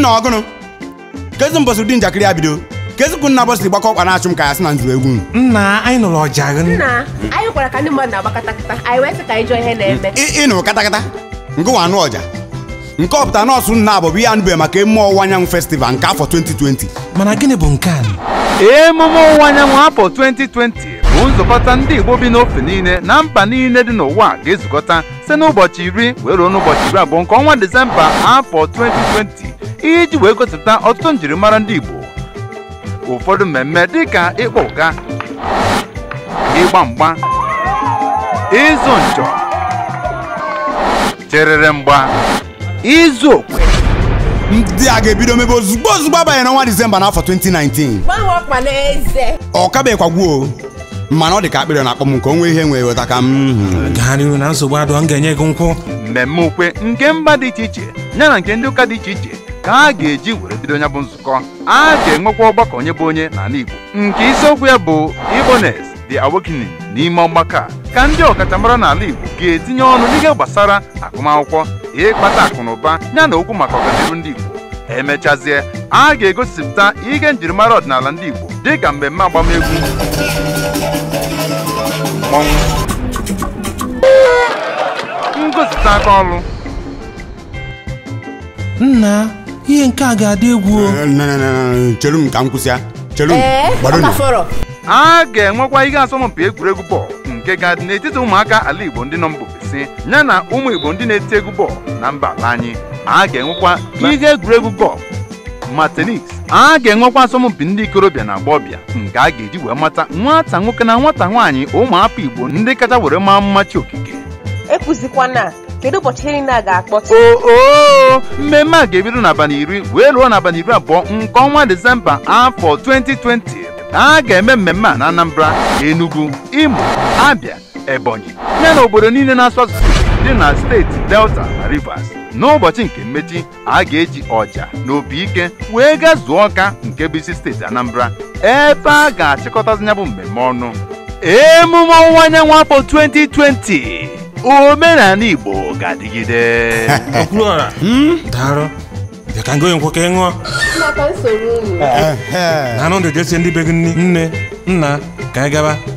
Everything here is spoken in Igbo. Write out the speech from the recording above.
nna ọgụnụ kezi mbọsị ụdị njakịrị ya bido kezikwu nna bọsị gbakọ ọkpa na-achụ m ka ya sị na nzuru egwu nna anyị nụrụ ọja gị nna anyị gwara ka ndị mmadụ na-agbakọta kịta anyị wee sị ka anyị jụọ ihe na-eme Ị- ịnụ katakata nke nwa anụ ọja nke ọpụta nọọsụ nna abụbụ ihe anụbeghị maka emume ọwụwa anyanwụ festival nke afọ 2020 mana gịnị bụ nke a emume ọwụwa anyanwụ afọ 2020 bụ nzukọta ndị igbo bi n'ofe niile na mba niile dị n'ụwa ga-ezukọta site n'ụbọchị iri wee ruo n'ụbọchị iri abụọ nke ọnwa disemba afọ 2020 iji wee gosipụta ọtụtụ njirimara ndị igbo ụfọdụ mmemme dịka ịkpọ ụga ịgba mgba ịzụ njọ cherere mgba izu okwe ndị a ga-ebido mebe ozugbo ozugbo abanye n'ọnwa disemba n'afọ 2019 gbanwe ọkpa na eze ọ kabeghịkwagwuo mana ọ dị ka akpịrị na-akpọ m nke onwe ihe nwee weta ka m hmm. gaa n'iru na nsogbu adụ m ga-enye gị nkwụ mmemme ukwe nke mba dị iche iche yana nke ndị ụka dị iche iche ka a ga-eji were bido ya bụ nzukọ a ga-enwekwa ọgbakọ onye bụ onye n'ala Igbo nke isiokwu ya bụ Igbones the Awakening n'ime ọgbakọ a ka ndị ọkachamara n'ala Igbo ga-etinye ọnụ n'ihe gbasara agụmakwụkwọ ịkpata akụ na ụba yana okwu maka ọganihu ndị Igbo emechazie a ga-egosipụta ihe njirimara ọdịnala ndị Igbo dịka mmemme agbamegwu mmọnwụ ngosipụta aka ọrụ nna ihe nke a ga-adị egwu o Eh, na- na- na- na- chere m ka m kwụsịa chere m ee gbado ọ nụ. ka fọrọ a ga-enwekwa ihe asọmpi egwuregwu bọọlụ nke ga-adị n'etiti ụmụaka ala Igbo ndị nọ mba ofesi yana ụmụ Igbo ndị na-eti egwu bọọlụ na mba ala anyị a ga-enwekwa ihe egwuregwu gọlf ma tenis a ga-enwekwa asọmpi ndị ikorobịa na agbọbịa nke a ga-eji wee mata nwata nwoke na nwata nwaanyị ụmụafọ Igbo ndị kacha were maa mmachi okike ekwuzikwana kedu ụbọchị ihe niile a ga-akpọtụ oo mmemme a ga-ebido n'abalị iri wee ruo n'abalị iri abụọ nke ọnwa disemba afọ 2020 a ga-eme mmemme a na anambra enugu imo abia ebonyi yana obodo niile na-asụ asụsụ Igbo dị na steeti delta na rivers n'ụbọchị nke mmechi a ga-eji ọja na opi ike wee gaa zuo ọka nke bụ isi steeti anambra ebe a ga-achịkọtazi ya bụ mmemme ọnụ emume ọwụwa anyanwụ afọ 2020 omenala igbo ga-adịgide okwuluọra daalụ bịa ka ngoye nkwụ ka ị ṅụọ maka nsogbu unu Ehe. na anụ ndị jesie ndị be gị nni nne nna ka anyị gaba